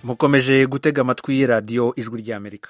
mukomeje gutega amatwi radiyo ijwi ry'amerika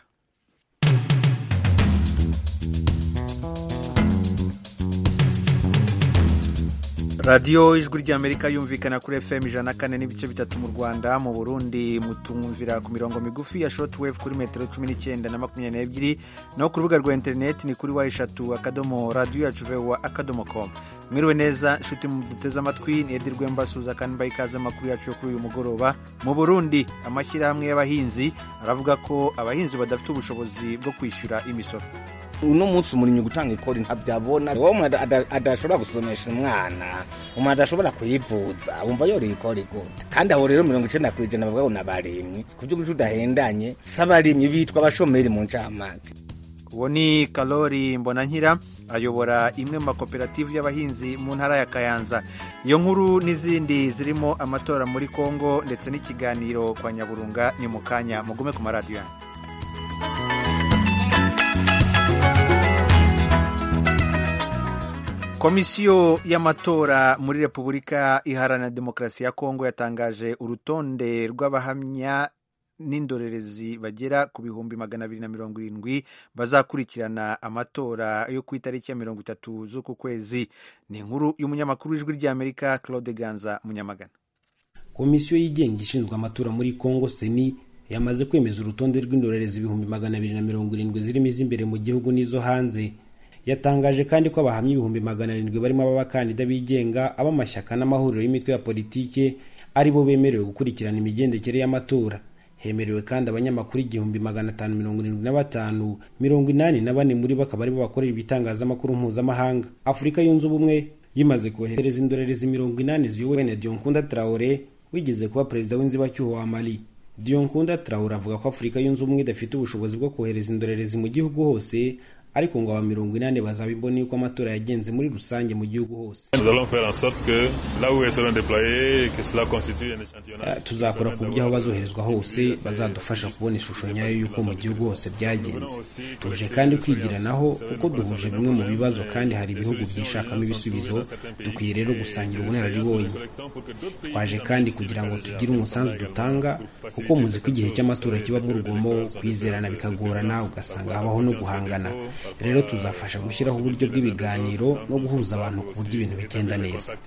radiyo ijwi ry'amerika yumvikana kuri fm ijana na kane n'ibice bitatu mu rwanda mu burundi mutumvira ku mirongo migufi ya shortwave kuri metero cumi n'icyenda na makumyabiri n'ebyiri naho ku rubuga rwa interineti ni kuri wa eshatu akadomo radiyo yacu vewa akadomo com mwiriwe neza nshuti muduteze amatwi niyedirwe mbasuza kandi mbaha ikaze amakuru yacu yo kuri uyu mugoroba mu burundi amashyirahamwe y'abahinzi aravuga ko abahinzi badafite ubushobozi bwo kwishyura imisoro uno munsi umurimyi gutanga ikori ntabyabona uwo umuntu adashobora gusomesha umwana umuntu adashobora kuyivuza wumva yoreye ikori gute kandi aho rero mirongo icenda ku ijana bavuga ngo ni abarimyi ku by'ukuri tudahendanye si abarimyi bitwa abashomeri mu ncamake uwo ni karori mbonankira ayobora imwe mu makoperative y'abahinzi mu ntara ya kayanza iyo nkuru n'izindi zirimo amatora muri kongo ndetse n'ikiganiro kwa nyaburunga ni mu kanya mugume ku maradiyo yanyu komisiyo y'amatora muri repubulika iharanira demokarasi ya kongo yatangaje urutonde rw'abahamya n'indorerezi bagera ku bihumbi magana abiri na mirongo irindwi bazakurikirana amatora yo ku itariki ya mirongo itatu z'uku kwezi ni inkuru y'umunyamakuru w'ijwi ry'amerika claude ganza munyamagana komisiyo yigenga ishinzwe amatora muri kongo seni yamaze kwemeza urutonde rw'indorerezi ibihumbi magana abiri na mirongo irindwi zirimo iz'imbere mu gihugu n'izo hanze yatangaje kandi ko abahamya ibihumbi magana arindwi barimo ab'abakandida bigenga ab'amashyaka n'amahuriro y'imitwe ya politike ari bo bemerewe gukurikirana imigendekere y'amatora hemerewe kandi abanyamakuru igihumbi magana atanu mirongo irindwi na batanu mirongo inani na bane muri bo akaba aribo bakorera ibitangazamakuru mpuzamahanga afurika yunze ubumwe yimaze kohereza indorerezi mirongo inani ziyobowe na dionkunda traore wigeze kuba perezida w'inzibacyuho wa mali dionkunda traore avuga ko afurika yunze ubumwe idafite ubushobozi bwo kohereza indorerezi mu gihugu hose ariko ngo aba mirongo inani bazaba imboni yuko amatora yagenze muri rusange mu gihugu hose tuzakora ku buryo aho bazoherezwa hose bazadufasha kubona ishusho nyayo y'uko mu gihugu hose byagenze tuje kandi kwigiranaho kuko duhuje bimwe mu bibazo kandi hari ibihugu byishakamo ibisubizo dukwiye rero gusangira ubunararibonye twaje kandi kugira ngo tugire umusanzu dutanga kuko muzi ko igihe cy'amatora kibamo urugomo kwizerana bikagorana ugasanga habaho no guhangana rero tuzafasha gushyiraho uburyo bw'ibiganiro no guhuza abantu ku buryo ibintu bigenda neza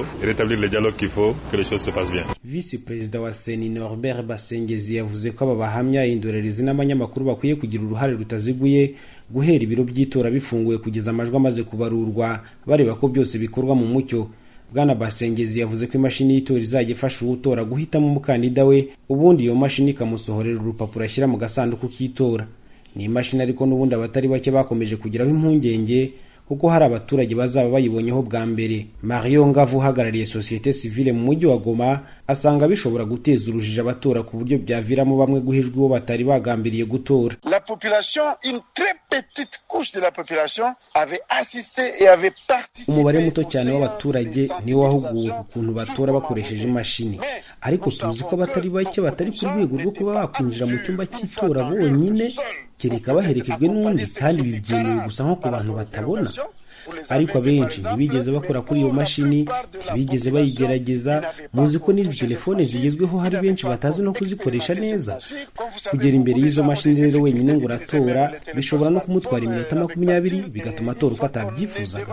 visi perezida wa seni norbert basengezi yavuze ko aba bahamya indorerezi n'abanyamakuru bakwiye kugira uruhare rutaziguye guhera ibiro by'itora bifunguye kugeza amajwi amaze kubarurwa bareba ko byose bikorwa mu mucyo bwana basengezi yavuze ko imashini y'itora izajya ifasha uwutora guhitamo umukandida we ubundi iyo mashini ikamusohorera urupapuro ashyira mu gasanduku k'itora ni imashini ariko n'ubundi abatari bake bakomeje kugiraho impungenge kuko hari abaturage bazaba bayibonyeho bwa mbere mario ngavu uhagarariye sosiyete sivile mu mujyi wa goma asanga bishobora guteza urujijo abatora ku buryo byaviramo bamwe guhijwa uwo batari bagambiriye gutora la population une très petite couche de la population avait assisté et avait participé umubare muto cyane w'abaturage niwo wahuguwe ku kuntu batora bakoresheje imashini ariko tuzi ko abatari bake batari ku rwego rwo kuba bakwinjira mu cyumba cy'itora bonyine kereka baherekejwe n'undi kandi ibi byemewe gusa nko ku bantu batabona ariko abenshi ntibigeze bakora kuri iyo mashini ntibigeze bayigerageza muzi ko n'izi telefone zigezweho hari benshi batazi no kuzikoresha neza kugera imbere y'izo mashini rero wenyine ngo uratora bishobora no kumutwara iminota makumyabiri bigatuma atora uko atabyifuzaga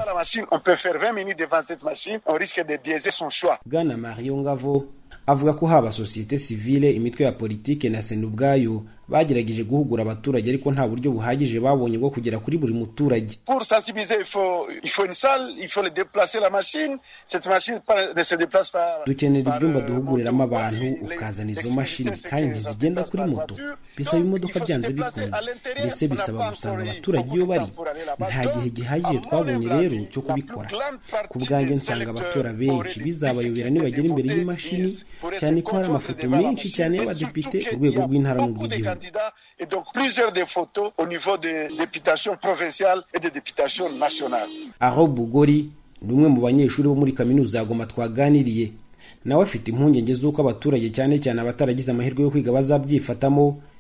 bwana mario ngavo avuga ko haba sosiyete sivile imitwe ya politike na sena ubwayo bagerageje guhugura abaturage ariko nta buryo buhagije babonye bwo kugera kuri buri muturage dukenera ibyumba duhuguriramo abantu ukazana izo mashini kandi ntizigenda kuri moto bisaba imodoka byanze bikunze mbese bisaba gusanga abaturage iyo bari nta gihe gihagije twabonye rero cyo kubikora ku bwanjye nsanga abatora benshi bizabayobera nibagera imbere y'imashini cyane ko hari amafoto menshi cyane y'abadepite ku rwego rw'intara n'urw'igihugu et donc plusieurs des photos au niveau des députations provinciales et des députations nationales. aho bugori ni umwe mu banyeshuri bo muri kaminuza ya goma twaganiriye nawe afite impungenge z'uko abaturage cyane cyane abataragize amahirwe yo kwiga bazabyifatamo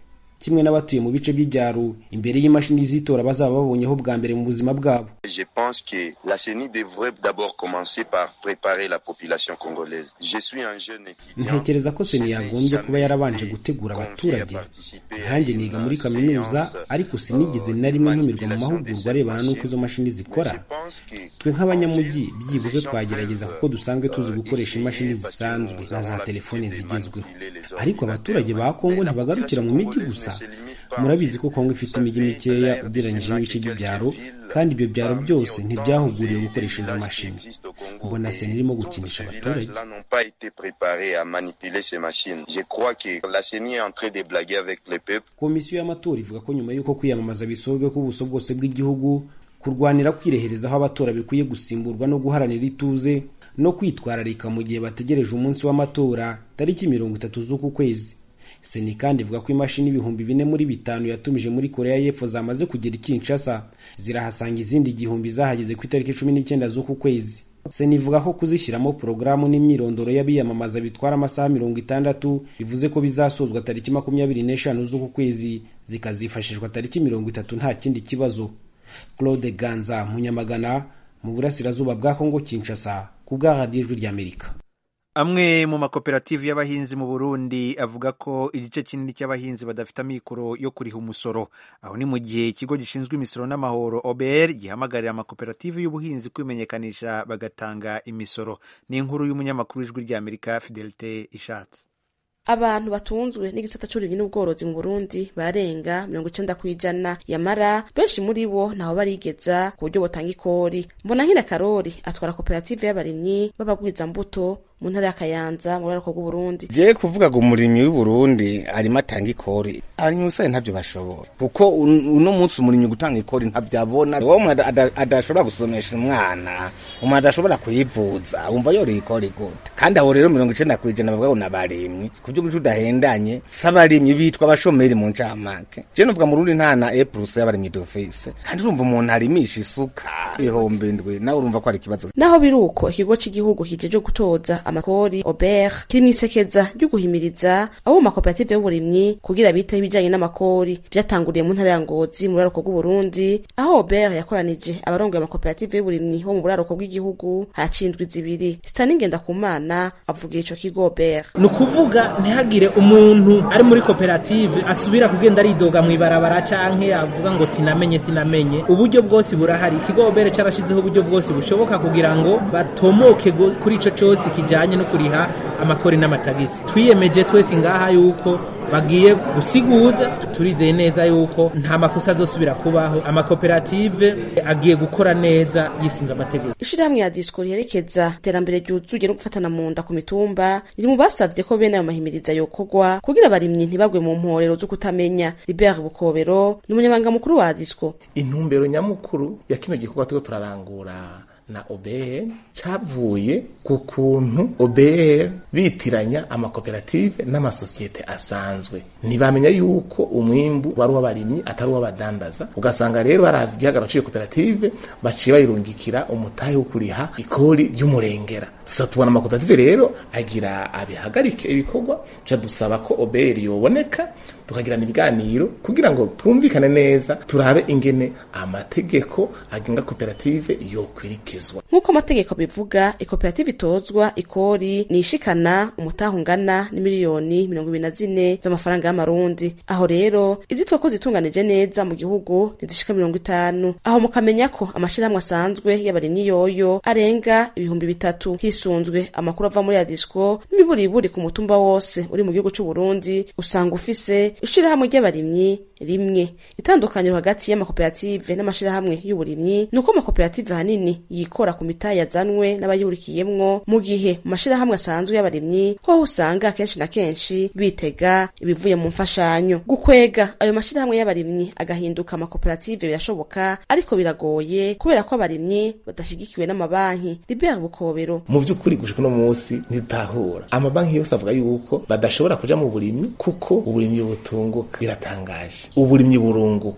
kimwe n'abatuye mu bice by'ibyaro imbere y'imashini z'itora bazaba babonyeho bwa mbere mu buzima bwabo Je pense que la CENI devrait d'abord commencer par préparer la population congolaise. Je suis un jeune étudiant. ntekereza ko seni yagombye kuba yarabanje gutegura abaturage nkanjye niga muri kaminuza ariko sinigeze na rimwe ntumirwa mu mahugurwa arebana n'uko izo mashini zikora twe nk'abanyamujyi byibuze twagerageza kuko dusanzwe tuzi gukoresha imashini zisanzwe na za telefone zigezweho ariko abaturage ba kongo ntibagarukira mu mijyi gusa murabizi ko kongo ifite imijyi mikeya ugereranyije n'ibice by'ibyaro kandi ibyo byaro byose ntibyahuguriwe gukoresha izo mashini mbona seni irimo gukinisha abaturage Là n'ont pas été préparés à manipuler ces machines. Je crois que la CENI est en train de blaguer avec le peuple. komisiyo y'amatora ivuga ko nyuma y'uko kwiyamamaza bisorwe ku buso bwose bw'igihugu kurwanira kwirehereza aho abatora bikwiye gusimburwa no guharanira ituze no kwitwararika mu gihe bategereje umunsi w'amatora tariki mirongo itatu z'uku kwezi seni kandi ivuga ko imashini ibihumbi bine muri bitanu yatumije muri korea y'epfo zamaze kugera i kinshasa zirahasanga izindi igihumbi zahageze ku itariki cumi n'icyenda z'uku kwezi seni ivuga ko kuzishyiramo porogaramu n'imyirondoro y'abiyamamaza bitwara amasaha mirongo itandatu bivuze ko bizasozwa tariki makumyabiri n'eshanu z'uku kwezi zikazifashishwa tariki mirongo itatu nta kindi kibazo claude ganza munyamagana mu burasirazuba bwa kongo kinshasa ku bwa radiyo ijwi ry'amerika amwe mu makoperative y'abahinzi mu burundi avuga ko igice kinini cy'abahinzi badafite amikoro yo kuriha umusoro aho ni mu gihe ikigo gishinzwe imisoro n'amahoro obr gihamagarira amakoperative y'ubuhinzi kwimenyekanisha bagatanga imisoro ni inkuru y'umunyamakuru w'ijwi ry'amerika fidelite ishatse abantu batunzwe n'igisata c'uburimyi n'ubworozi mu burundi barenga mirongo icenda kw'ijana yamara benshi muri bo ntaho barigeza ku buryo botanga ikori mbona nkina karori atwara koperative y'abarimyi b'abagwizambuto mu ntara ya kayanza mu rurariko rw'uburundi je kuvuga ngo umurimyi w'uburundi arimo atanga ikori abarimyi usanye ntavyo bashobora kuko un- uno munsi umurimyi gutanga ikori ntavyo abona uwo umuntu ada- ada- adashobora gusomesha umwana umuntu adashobora kuyivuza wumva yoreye ikori gute kandi aho rero mirongo icenda kw'ijana bavuga ngo n'abarimyi ku vyo guca udahendanye si abarimyi bitwa abashomeri mu ncamake je novuga mu rundi nta na e plus y'abarimyi d'office kandi urumva umuntu arimisha isuka ibihumbi indwi nawe urumva ko ari ikibazo naho biri uko ikigo cy'igihugu kijeje gutoza amakori obert kiri mw'isekeza ryo guhimiriza abo mu makoperative y'uburimyi kugira biteho ibijanye n'amakori vyatanguriye mu ntara ya ngozi mu buraruko bw'uburundi aho obert yakoranije abarongoye amakoperative y'uburimyi bo mu buraruko bw'igihugu hacindwi zibiri sitani ngendakumana avugira ico kigo obert ni ukuvuga ntihagire umuntu ari muri koperative asubira kugenda aridoga mu ibarabara canke avuga ngo sinamenye sinamenye uburyo bwose burahari ikigo obere carashizeho uburyo bwose bushoboka kugira ngo batomoke go- kuri ico cose kijanye no kuriha amakori n'amatagisi twiyemeje twese ngaha yuko bagiye gusiguza turizeye neza yuko nta makosa azosubira kubaho amakoperative agiye gukora neza yisunze amategeko ishirahamwe ya disco riherekeza iterambere ryuzuye no gufatana mu nda ku mitumba riri mu basavye ko bene ayo mahimiriza yokorwa kugira abarimyi ntibagwe mu mporero zo kutamenya libert bukobero ni umunyamabanga mukuru wa disco intumbero nyamukuru ya kino gikorwa turiko turarangura na OBR cavuye ku kuntu OBR bitiranya amakoperative n'amasosiyete asanzwe ntibamenya yuko umwimbu wari uw'abarimyi atari uw'abadandaza ugasanga rero baravye igihagararo c'iyo koperative baciye bayirungikira umutahe wo kuriha ikori ry'umurengera tusa tubona amakoperative rero agira abihagarike ibikorwa ca dusaba ko OBR yoboneka tukagirana ibiganiro kugira ngo twumvikane neza turabe ingene amategeko agenga koperative yokwirikizwa nk'uko amategeko bivuga ikoperative itozwa ikori ni ishikana umutaha ungana n'imiliyoni mirongo ibiri na zine z'amafaranga y'amarundi aho rero izitwa ko zitunganije neza mu gihugu ntizishika mirongo itanu aho mukamenya ko amashirahamwe asanzwe y'abarimyi yoyo arenga ibihumbi bitatu hisunzwe amakuru ava muri adisco n'imiburiburi ku mutumba wose uri mu gihugu c'uburundi usanga ufise ishirahamwe ry'abarimyi rimwe itandukaniro hagati y'amakoperative n'amashirahamwe y'uburimyi ni uko amakoperative ahanini yikora ku mitahe yazanwe n'abayihurikiyemwo mu gihe mu mashirahamwe asanzwe y'abarimyi hoho usanga kenshi na kenshi bitega ibivuye mu mfashanyo gukwega ayo mashirahamwe y'abarimyi agahinduka amakoperative birashoboka ariko biragoye kubera ko abarimyi badashigikiwe n'amabanki libert bukobero mu vy'ukuri gushika uno munsi ntitahura amabanki yose avuga yuko badashobora kuja mu burimyi kuko uburimyi butunguka biratangaje uburimyi burunguka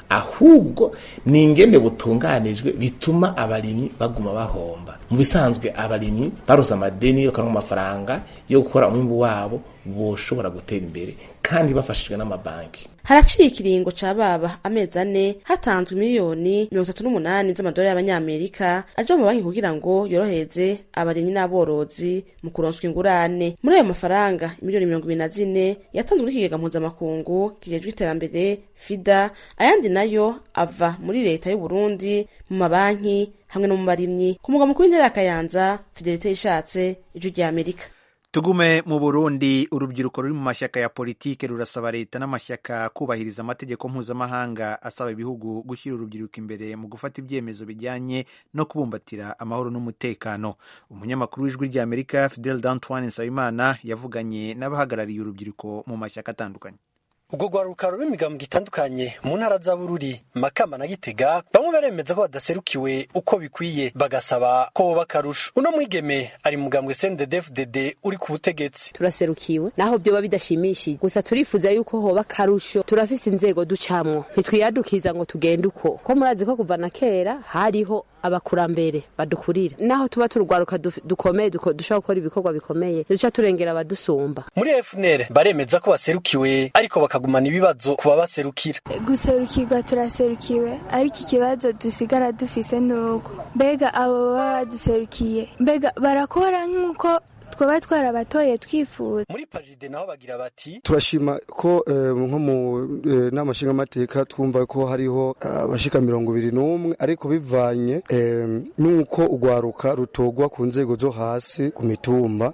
ahubwo ni ingene butunganijwe bituma abarimyi baguma bahomba mu bisanzwe abarimyi baroza amadeni bakaronka amafaranga yo gukora umwimbu wabo boshobora gutera imbere kandi bafashijwe n'amabanki haraciye ikiringo ca baba amezi ane hatanzwe miliyoni mirongo itatu n'umunani z'amadolari y'abanyamerika aja mu banki kugira ngo yorohereze abarimyi n'aborozi mu kuronswa ingurane muri ayo mafaranga miliyoni mirongo ibiri na zine yatanzwe n'ikigega mpuzamakungu kijejwe iterambere fida ayandi nayo ava muri leta y'uburundi mu mabanki hamwe no mu barimyi ku mugwa mukuru w'intara ya kayanza fidelite yishatse ijwi rya amerika tugume mu burundi urubyiruko ruri mu mashyaka ya politike rurasaba leta n'amashyaka kubahiriza amategeko mpuzamahanga asaba ibihugu gushyira urubyiruko imbere mu gufata ibyemezo bijyanye no kubumbatira amahoro n'umutekano umunyamakuru w'ijwi rya amerika fidel d'antoine nsabimana yavuganye n'abahagarariye urubyiruko mu mashyaka atandukanye ubwo rwaruka ruri imigambwe itandukanye mu ntara za bururi makamba na gitega bamwe baremeza ko badaserukiwe uko bikwiye bagasaba ko boba akarusho uno mwigeme ari mugambwe cnddfdd uri ku butegetsi turaserukiwe naho byoba bidashimishije gusa turifuza yuko hoba akarusho turafise inzego ducamwo ntitwiyadukiza ngo tugende uko ko murazi ko kuva na kera hariho abakurambere badukurira naho tuba turugwaruka dukomeye dushobora gukora ibikorwa bikomeye duca turengera abadusumba muri fnr baremeza ko baserukiwe ariko bakagumana ibibazo ku babaserukira guserukirwa turaserukiwe ariko ikibazo dusigara dufise nuko mbega abo baba baduserukiye mbega barakora nk'uko twaba twarabatoye twifuza muri pajide naho bagira bati turashima ko nko mu nama nshingamateka twumva ko hariho abashika mirongo ibiri n'umwe ariko bivanye n'uko urwaruka rutogwa ku nzego zo hasi ku mitumba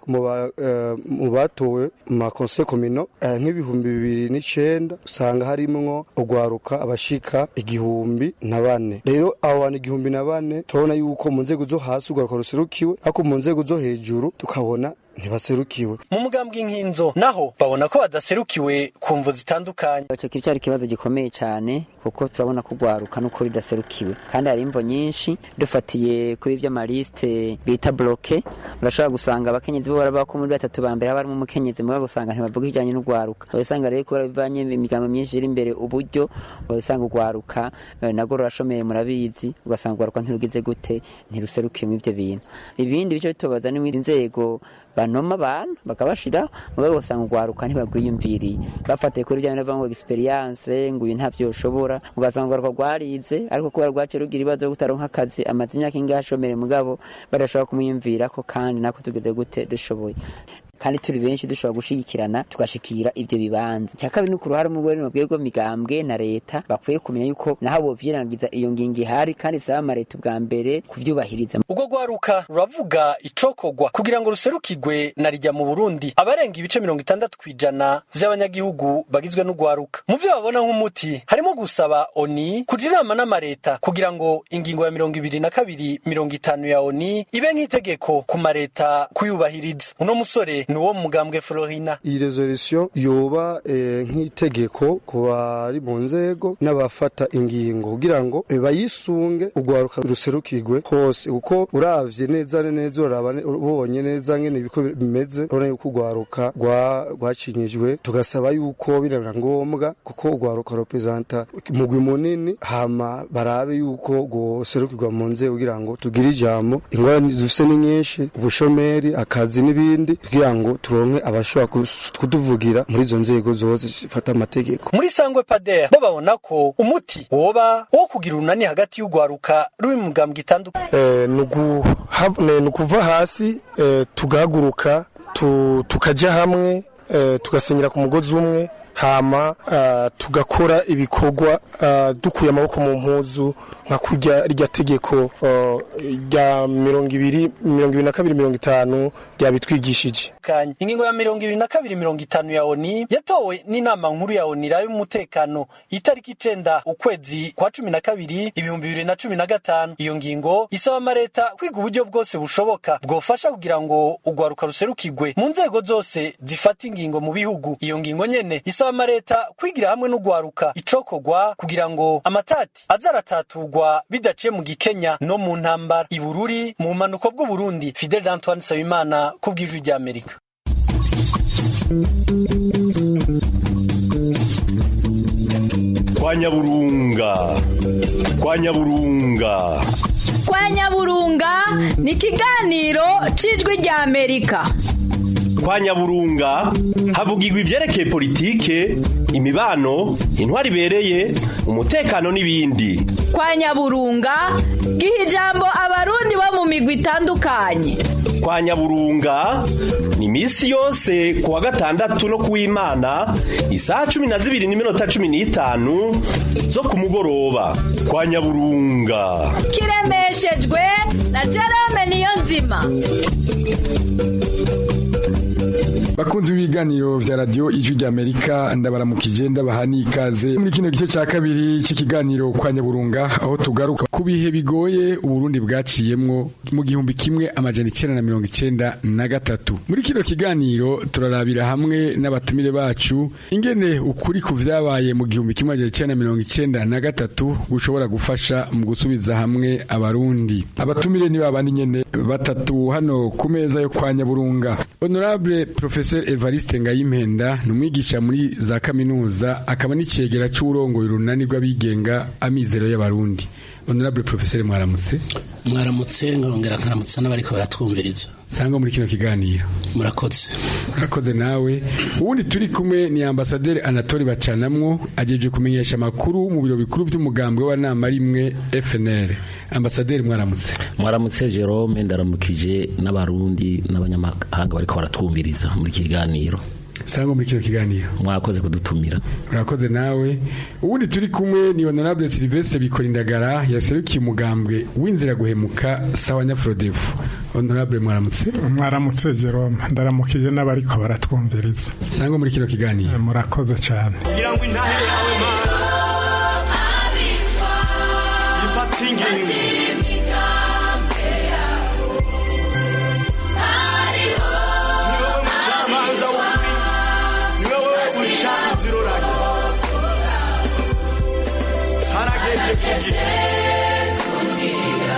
mu batowe mu makonse komino nk'ibihumbi bibiri n'icenda usanga harimwo urwaruka abashika igihumbi na bane rero abo bantu igihumbi na bane turabona yuko mu nzego zo hasi urwaruka ruserukiwe ariko mu nzego zo hejuru tukabona ntibaserukiwe mu mugambwe inkinzo naho babona ko badaserukiwe ku mvu zitandukanye icyo kiri cyari ikibazo gikomeye cyane kuko turabona ko urwaruka n'ukuri rudaserukiwe kandi hari imvo nyinshi dufatiye kuri iby'amalisite bita bloke urashobora gusanga abakenyezi bo baraba ko muri batatu ba mbere haba harimo umukenyezi mugabo gusanga ntibavuga ibijyanye n'urwaruka urasanga rero kubera bivanye imigambo myinshi iri imbere uburyo urasanga urwaruka nabwo rurashomeye murabizi ugasanga urwaruka ntirugize gute ntiruserukiwe muri ibyo bintu ibindi bice bitubaza n'izindi nzego banoma abantu bakabashira mugabo usanga urwaruka ntibagwiyumviriye bafatiye kuri bya bintu ngo experience ngo uyu ntavyo ushobora ugasanga urwaruka rwarize ariko kubera rwaciye rugira ibibazo byo kutaronka akazi amaze imyaka ingahe ashomere mugabo badashobora kumwiyumvira ko kandi nako tugeze gute dushoboye kandi turi benshi dushobora gushigikirana tugashikira ibyo bibanza cya kabiri ni ku ruhare mu rwego migambwe na leta bakwiye kumenya yuko naho bovyirangiza iyo ngingo ihari kandi isaba amareta ubwa mbere kuvyubahiriza ubwo rwaruka ruravuga icokogwa kugira ngo ruserukirwe na rijya mu burundi abarenga ibice mirongo itandatu kw'ijana vy'abanyagihugu bagizwe n'urwaruka mu vyo babona nk'umuti harimo gusaba oni kuja inama n'amareta kugira ngo ingingo ya mirongo ibiri na kabiri mirongo itanu ya oni ibe nk'itegeko ku mareta kuyubahiriza uno musore ni uwo mugambwe Florina iyi resolution yoba eh, nk'itegeko ku bari mu nzego n'abafata ingingo kugira ngo eh, bayisunge urwaruka ruserukirwe hose kuko uravye neza neza uraraba ubonye neza ngene ibiko bimeze urabona yuko urwaruka rwacinyijwe tugasaba yuko birabira ngombwa kuko urwaruka representa mugwi munini hama barabe yuko rwoserukirwa mu nzego kugira ngo tugire ijambo ingorane dufise ni nyinshi ubushomeri akazi n'ibindi kugira ngo turonke abashobora kutuvugira muri izo nzego zose zifata amategeko muri sangwe pader bo babona ko umuti woba wo kugira urunani hagati y'urwaruka ruri mu mugambwe itandukanye eh, ni ukuva hasi eh, tugahaguruka tu, tukaja hamwe eh, tugasenyera ku mugozi umwe hama uh, tugakora ibikorwa uh, dukuye amaboko mu mpuzu nka kurya rya tegeko rya uh, mirongo ibiri mirongo ibiri na kabiri mirongo itanu ryabitwigishije ingingo ya mirongo ibiri na kabiri mirongo itanu ya oni yatowe n'inama nkuru ya oni rayo y'umutekano itariki icenda ukwezi kwa cumi na kabiri ibihumbi bibiri na cumi na gatanu iyo ngingo isaba amareta kwiga uburyo bwose bushoboka bwofasha kugira ngo urwaruka ruserukirwe mu nzego zose zifata ingingo mu bihugu iyo ngingo nyene isaba amareta kwigira hamwe n'urwaruka icokogwa kugira ngo amatati aza arataturwa bidaciye mu gikenya no mu ntambara ibururi mu bumanuko bw'uburundi fidel antoine nsabimana ku bw'ijwi ry'amerika kwa nyaburunga kwa nyaburunga kwa nyaburunga ni ikiganiro cy'ijwi rya amerika kwa nyaburunga havugirwa ibyerekeye politike imibano intwari ibereye umutekano n'ibindi kwa nyaburunga giha ijambo abarundi bo mu migwi itandukanye kwa nyaburunga ni iminsi yose ku wa gatandatu no ku w'imana isaha cumi na zibiri n'iminota cumi n'itanu zo ku mugoroba kwa nyaburunga kiremeshejwe na jerome niyo nzima bakunzi b'ibiganiro vya radio ijwi rya amerika ndabaramukije ndabaha n'ikaze muri kino gice ca kabiri c'ikiganiro kwa nyaburunga aho tugaruka ku bihe bigoye uburundi bwaciyemwo mu gihumbi kimwe amajana icenda na mirongo icenda na gatatu muri kino kiganiro turarabira hamwe n'abatumire bacu ingene ukuri ku vyabaye mu gihumbi kimwe amajana icenda na mirongo icenda na gatatu gushobora gufasha mu gusubiza hamwe abarundi abatumire ni babandi nyene batatu hano ku meza yo kwa nyaburunga honorable professor Evariste Ngayimpenda ni umwigisha muri za kaminuza akaba n'icegera c'uburongoye urunani rw'abigenga amizero y'abarundi honorable professor mwaramutse mwaramutse nkongera nkaramutsa n'abariko baratwumviriza sangwa muri kino kiganiro murakoze murakoze nawe ubundi turi kumwe ni ambasaderi Anatole Bacanamwo ajeje kumenyesha amakuru mu biro bikuru by'umugambwe w'abanama rimwe FNL ambasaderi mwaramutse mwaramutse Jerome ndaramukije n'abarundi n'abanyamahanga bariko baratwumviriza muri kiganiro sangwa muri kino kiganiro mwakoze kudutumira urakoze nawe ubundi turi kumwe ni honorable Sylvestre Bikorindagara yaserukiye umugambwe w'inzira guhemuka sawa nyafrodevu honorable mwaramutse mwaramutse Jerome ndaramukije n'abariko baratwumviriza sangwa muri kino kiganiro murakoze cyane kugira ngo intahe yawe mana ifata ingingo harageze kugira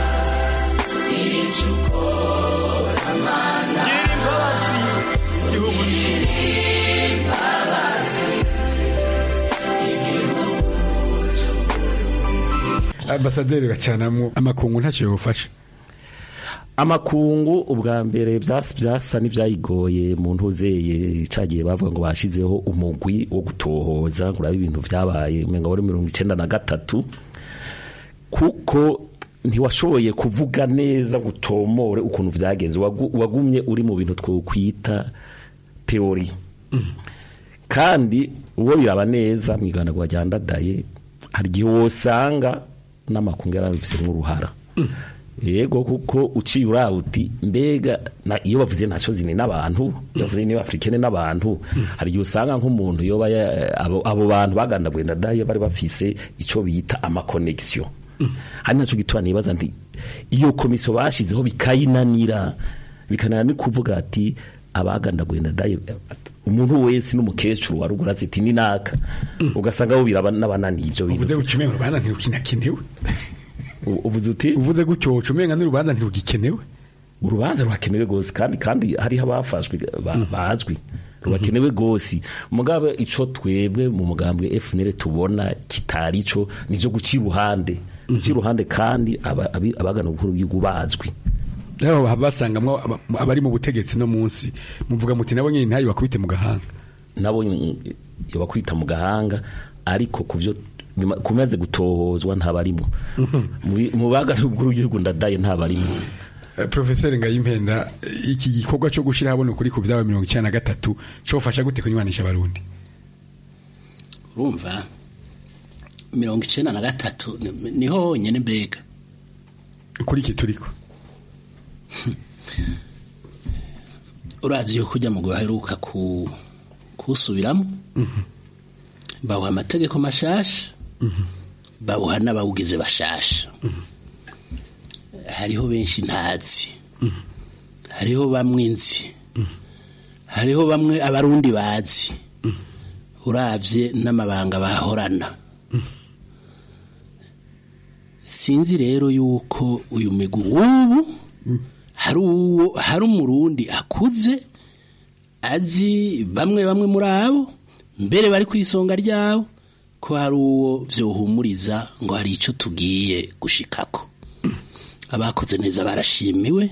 icyo ukora mana gira imbabazi igihugu imbabazi ambasaderi bacanamwo amakungu ntacyo yofasha amakungu ubwa mbere byasa n'ibyayigoye mu ntuzeye cagiye bavuga ngo bashizeho umugwi wo gutohoza ngo urabe ibintu vyabaye umenga wari mirongo icenda na gatatu kuko ntiwashoboye kuvuga neza ngo utomore ukuntu vyagenze wagumye uri mu bintu twokwita teori kandi uwo biraba neza mu iganagwa rya ndadaye hari igihe wosanga n'amakungu yarabifisemo uruhara yego kuko uciye urawuti mbega iyo bavuze ntacyo zini n'abantu bavuze niba africaine n'abantu hari igihe usanga nk'umuntu yoba abo bantu bagandagwe ndadaye bari bafise icyo bita amakonegisiyo hari nacyo gituma nibaza nti iyo komisiyo bashizeho bikayinanira bikananira ni kuvuga ati abagandaguye ndadaye umuntu wese n'umukecuru warugura ati ni naka ugasanga bo biraba n'abananiye ibyo bintu uvuze ucumeye urubanza ntirukinakenewe uvuze uti uvuze gutyo ucumenga n'urubanza ntirugikenewe urubanza rurakenewe gose kandi kandi hariho abafashwe bazwi rubakenewe gose mugabe ico twebwe mu mugambwe FNL tubona kitari ico nivyo guca iruhande guca iruhande kandi abagana ubukuru bw'igihugu bazwi rero basangamwo abari mu butegetsi no munsi muvuga muti nabo nyine ntayo bakubite mu gahanga nabo bakubita mu gahanga ariko kuvyo kumaze gutohozwa ntabarimo mu bagana ubukuru bw'igihugu ndadaye ntabarimo profeseri ngayimpenda iki gikorwa cyo gushyira habona ukuri ku byaba mirongo icyenda na gatatu cyofasha gute kunywanisha abarundi urumva mirongo icyenda na gatatu niho honyine mbega kuri iki turiko urazi yuko ujya mu guheruka kuwusubiramo bawuha amategeko mashasha bawuha n'abawugize bashasha hariho benshi ntazi hariho bamwe nzi hariho bamwe abarundi bazi urabye n'amabanga bahorana sinzi rero yuko uyu migwi w'ubu hari uwo hari umurundi akuze azi bamwe bamwe muri abo mbere bari ku isonga ryabo ko hari uwo vyohumuriza ngo hari ico tugiye gushikako abakoze neza barashimiwe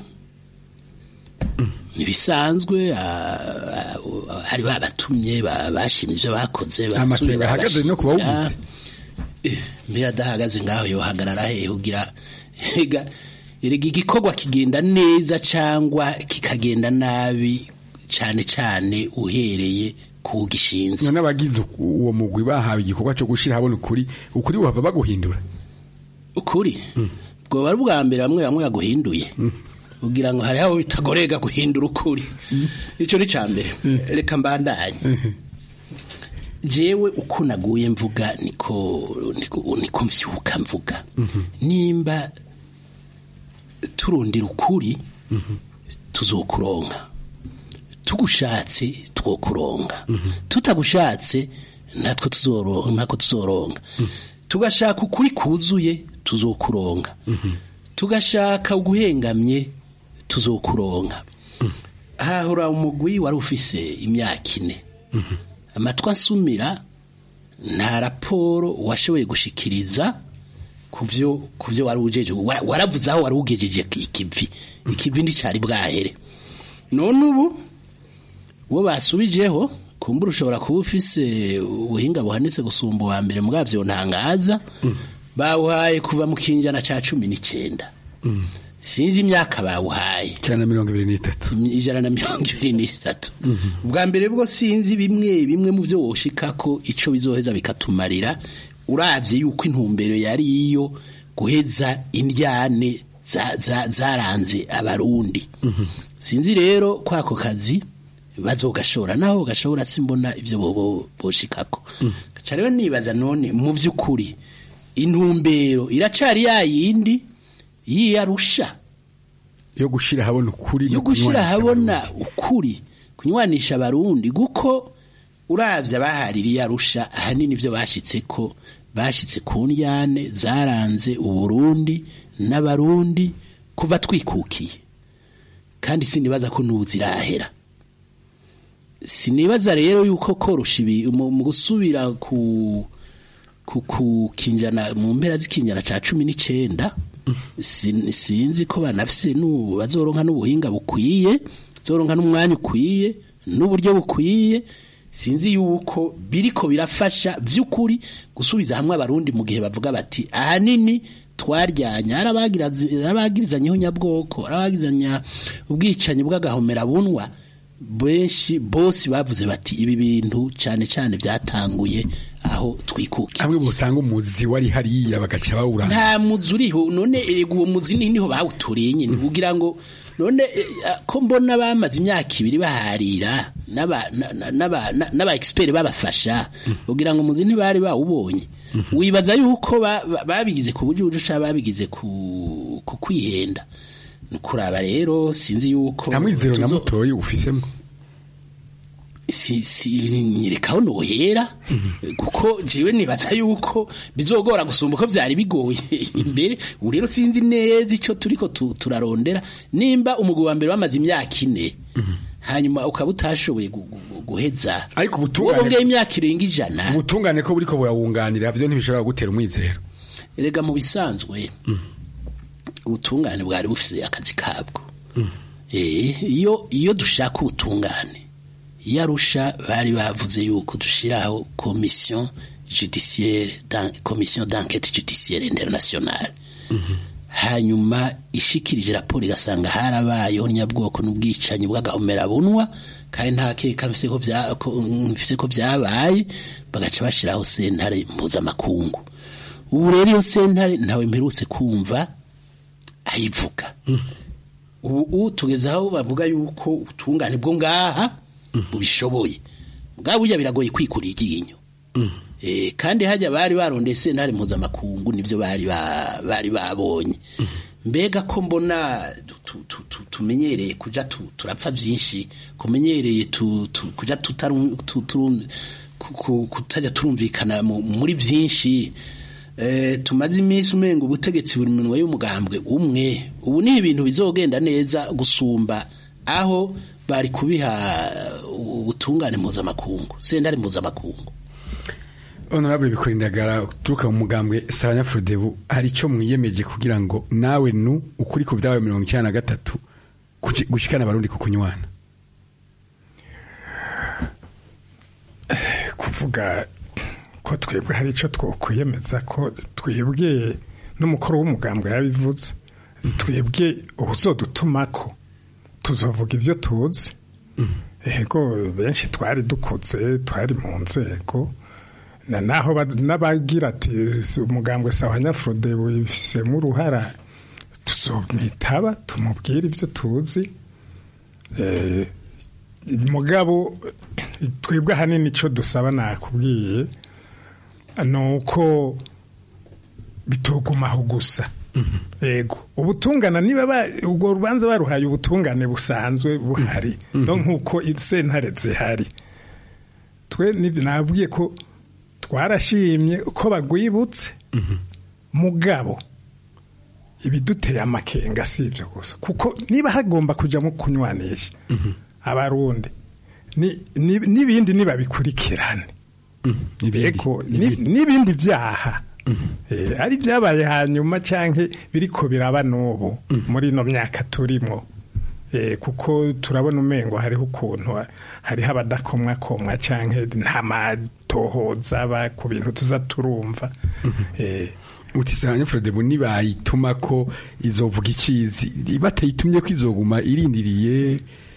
ntibisanzwe ah, ah, hari babatumye ba- bashimye ivyo bakoze Amakenga basubira ahagaze no kuba bagashimira. wugize. Eh, mbe adahagaze ngaho yohagarara hehe ugira ega erega igikorwa kigenda neza cyangwa kikagenda nabi cyane cyane uhereye ku gishinze none abagize uwo mugwi bahawe igikorwa cyo gushira habona ukuri ukuri buhava baguhindura ukuri bwoba ari ubwa mbere bamwe bamwe yaguhinduye ugira ngo hariho abo bitagorega guhindura ukuri icyo ni cya mbere reka mbandanye jewe uko naguye mvuga niko niko niko mvyuka mvuga nimba turondera ukuri tuzokuronka tugushatse twokuronka tutagushatse natwe tuzoronka natwe tuzoronka tugashaka ukuri kuzuye tuzokuronka tugashaka uguhengamye tuzokuronka hahora umugwi wari ufise imyaka ine amatwi asumira nta raporo washoboye gushikiriza kuvyo kuvyo wari ujeje wa- waravuze aho wari ugejeje ikivi ikivi nticari bwahere none ubu uwo basubijeho kumbura ushobora kuba ufise ubuhinga buhanitse gusumba uwa mbere mugavyo ntangaza bawuhaye kuva mu kinjana ca cumi n'icenda sinzi imyaka bawuhaye ijana na mirongo ibiri n'itatu ijana na mirongo ibiri n'itatu ubwa mbere bwo sinzi bimwe bimwe mu byo woshikako ico bizoheza bikatumarira uravye yuko intumbero yari iyo guheza indyane za- za- zaranze abarundi sinzi rero kwako kazi bazogashora naho gashobora simbona ivyo bobo boshikako gaca rero nibaza none mu vy'ukuri intumbero iracari yayindi yiyarusha yo gushira habona ukuri no yo gushira kunywanisha habona ukuri kunywanisha abarundi guko uravye abahaririye arusha ahanini ivyo bashitse ko bashitse ku ndyane zaranze uburundi n'abarundi kuva twikukiye kandi sinibaza ko n'ubu zirahera sinibaza rero yuko korosha ibi mu mu gusubira ku ku ku kinjana mu mpera z'ikinjana ca cumi n'icenda sin- sinzi ko banafise n'ubu bazoronka n'ubuhinga bukwiye zoronka n'umwanya ukwiye n'uburyo bukwiye sinzi yuko biriko birafasha vy'ukuri gusubiza hamwe abarundi mu gihe bavuga bati ahanini twaryanya hari abagirazi- hari abagirizanyeho nyabwoko hari abagirizanya ubwicanyi bw'agahomera bunwa benshi bose bavuze bati ibi bintu cyane cyane byatanguye aho twikukiye hamwe busanga umuzi wari hariya bagaca bawuranga nta muzi uriho none ego uwo muzi ni niho bawutoreye nyine kugira ngo none eh, ah, ko mbona bamaze imyaka ibiri baharira n'aba na- na- n'aba- na- n'aba expert babafasha kugira ngo umuzi ntibari bawubonye wibaza yuko ba- ba- babigize ku buryo cyangwa babigize ku ku kwihenda ni kuraba rero sinzi yuko nta mwizero na tuzo- mutoyi ufisemo si si nyerekaho nohera kuko jiwe nibaza yuko bizogora gusumba uko byari bigoye imbere ubu rero sinzi neza ico turiko tu- turarondera nimba umugwi wa mbere wamaze imyaka ine hanyuma ukaba utashoboye gu- gu- guheza ariko ubutungane wongeye imyaka irenga ijana ubutungane ko buriko burawunganira byo ntibishobora gutera umwizero erega mu bisanzwe ubutungane bwari bufise akazi kabwo Eh, iyo iyo dushaka ubutungane iyo arusha bari bavuze yuko dushiraho commission judiciaire dan- commission d'enquête judiciaire internationale hanyuma ishikirije raporo igasanga harabayeho nyabwoko n'ubwicanyi bw'agahomera bunwa kandi nta keka mfise ko bya- ko- mfise ko byabaye bagaca bashiraho sentare mpuzamakungu ubu rero iyo sentare ntawe mperutse kumva ayivuga ubu ubu tugeze aho bavuga yuko ubutungane bwo ngaha bubishoboye bwa burya biragoye kwikura iryinyo Eh, kandi hajya bari barondeye sentare mpuzamakungu nibyo bari ba- bari babonye mbega ko mbona tu- tu- tu- tumenyereye kuja tu- turapfa byinshi kumenyereye tu- tu- kuja tutaru- tu- turum- ku- ku- kutajya turumvikana mu- muri byinshi Eh, tumaze iminsi umenga ubutegetsi buri minwa y'umugambwe umwe ubu ni ibintu bizogenda neza gusumba aho bari kubiha ubutungane mpuzamakungu sentare mpuzamakungu honorable bikora indagara uturuka mu mugambwe sabanya frodebu hari icyo mwiyemeje kugira ngo nawe nu ukuri ku byawe mirongo icyenda na gatatu kuki- gushikana abarundi ku kunywana kuvuga ko twebwe hari icyo twokwiyemeza ko twebwe n'umukuru w'umugambwe yabivuze twebwe ubuzodutumako tuzovuga ibyo tuzi ego benshi twari dukutse twari mu nzego na naho ba- n'abagira ati "Si umugambwe sawa nyafurode wifisemo uruhara tuzomwitaba tumubwire ibyo tuzi Eh, mugabo twebwe ahanini icyo dusaba nakubwiye ni uko bitogumaho gusa yego ubutungana niba ba- ubwo rubanza baruhaye ubutungane busanzwe buhari no nk'uko sentare zihari twe nibyo nabwiye ko twarashimye ko bagwibutse mugabo ibiduteye amakenga si ibyo gusa kuko niba hagomba kujyamo kunywanisha abarundi ni- ni- n'ibindi nibabikurikirane Ego, ni- n'ibindi byaha Eh, ari byabaye hanyuma cyangwa biriko biraba n'ubu muri ino myaka turimo Eh, kuko turabona umengo hariho ukuntu hariho abadakomwakomwa cyangwa nta matohoza aba ku bintu tuza turumva Eh, uti sabanya frodebu nibayituma ko izovuga ikizi batayitumye ko izoguma irindiriye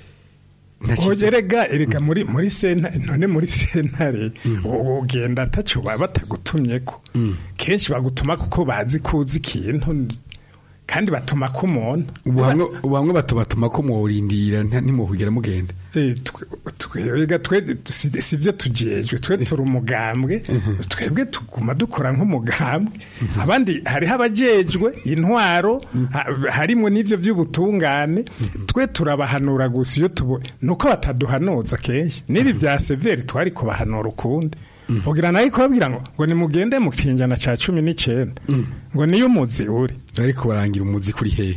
Oje erega erega muri muri sentare none muri sentare ugenda ataco baba batagutumye ko kenshi bagutuma kuko bazi kuzi ikintu kandi batuma ko umuntu ubu hamwe ubu hamwe batubatuma ko muwurindira ntimuhugera mugenda Eh, twe- twebwe twe si si byo tujejwe twe turi umugambwe twebwe tuguma dukora nk'umugambwe abandi hariho abajejwe intwaro ha- harimwo n'ivyo by'ubutungane twe turabahanura gusa iyo tubo nuko bataduhanuza kenshi n'ibi bya severi twari kubahanura ukundi ugira nayo kubabwira ngo ngo nimugende mu kinjana ca cumi n'icenda ngo niyo umuzi uri ariko barangira umuzi kuri hehe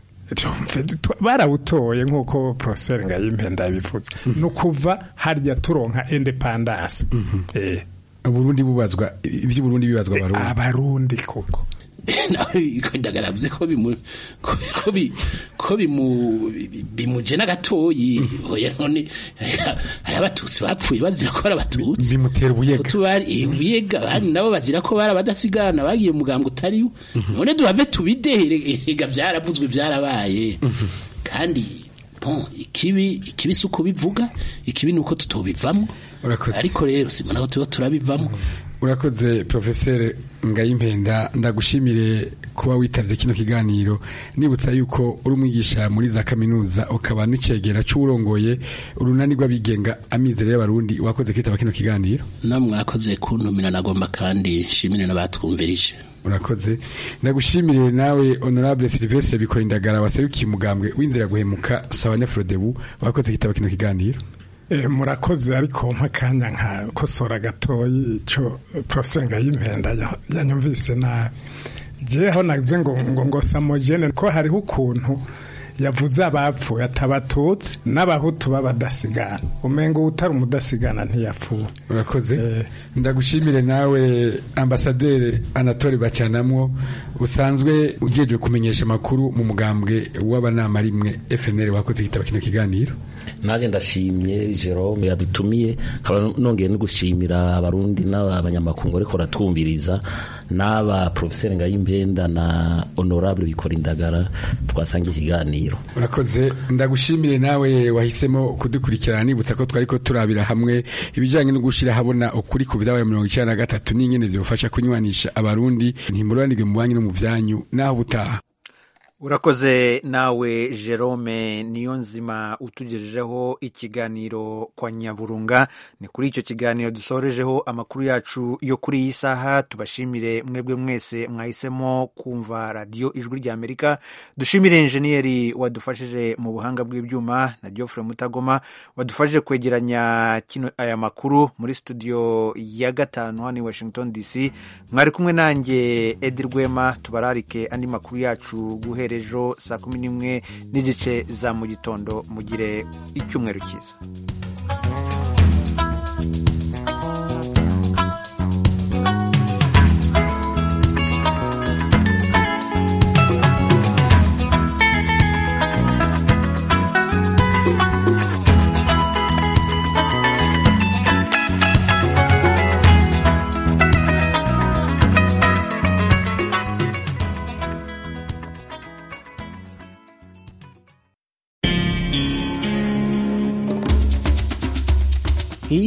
barawutoye nk'uko poroseri ngayimpenda yabivuze ni ukuva harya turonka independance Eh, uburundi bubazwa iby'uburundi bibazwa abarundi abarundi koko nawe ndagaravuze ko bimu ko ko bi ko bimu bimuje n'agatoyi oya none hari abatutsi bapfuye bazira ko ari abatutsi bimutera ubuyega tubari ubuyega bandi nabo bazira ko bari abadasigana bagiye muganga utari none duhave tubidehere ega byaravuzwe byarabaye kandi bon ikibi ikibi si uko bivuga ikibi ni uko tutobivamo ariko rero simona ko tuba turabivamo urakoze profeseri ngayimpenda ndagushimire kuba witabye kino kiganiro nibutsa yuko uri umwigisha muri za kaminuza ukaba n'icegera cy'urongoye urunani rw'abigenga amizero y'abarundi wakoze kwitaba kino kiganiro namwe mwakoze kuntumira nagomba kandi nshimire n'abatwumvirije urakoze ndagushimire nawe honorable Sylvestre bikora indagara waserukiye umugambwe w'inzira guhemuka sawa nefrodebu wakoze kwitaba kino kiganiro Eh, murakoze ariko mpakanya nka kosora gatoyi ico prosenga y'impenda ya- yanyumvise nabi jeho navuze ngo ngo ngo samogene ko hariho ukuntu yavuze abapfuye atabatutsi n'abahutu b'abadasigana umengo utari umudasigana ntiyapfuye urakoze ndagushimire nawe ambasaderi anatole bacanamwo usanzwe ujejwe kumenyesha amakuru mu mugambwe w'abanama rimwe FNL wakoze kitaba kino kiganiro naje ndashimye Jerome yadutumiye nkaba nongeye no gushimira abarundi n'abanyamakuru ariko ratwumviriza n'aba professeur Ngayimpenda na honorable bikora indagara twasangiye ikiganiro urakoze ndagushimire nawe wahisemo kudukurikirana nibutsa ko twari ko turabira hamwe ibijyanye no gushyira habona ukuri ku bidabaye mirongo icyenda na gatatu n'ingene byofasha kunywanisha abarundi ntimuranirwe mu banki no mu byanyu naho ubutaha urakoze nawe jerome niyo nzima utugejejeho ikiganiro kwa nyaburunga ni kuri icyo kiganiro dusorejeho amakuru yacu yo kuri iyi saha tubashimire mwebwe mwese mwahisemo kumva radiyo ijwi rya amerika dushimire injeniyeri wadufashije mu buhanga bw'ibyuma na geoffrey mutagoma wadufashije kwegeranya kino aya makuru muri studio ya gatanu hano i washington dc mwari kumwe nanjye edi rwema tubararike andi makuru yacu guhera ejo saa kumi n'imwe n'igice za mu gitondo mugire icyumweru cyiza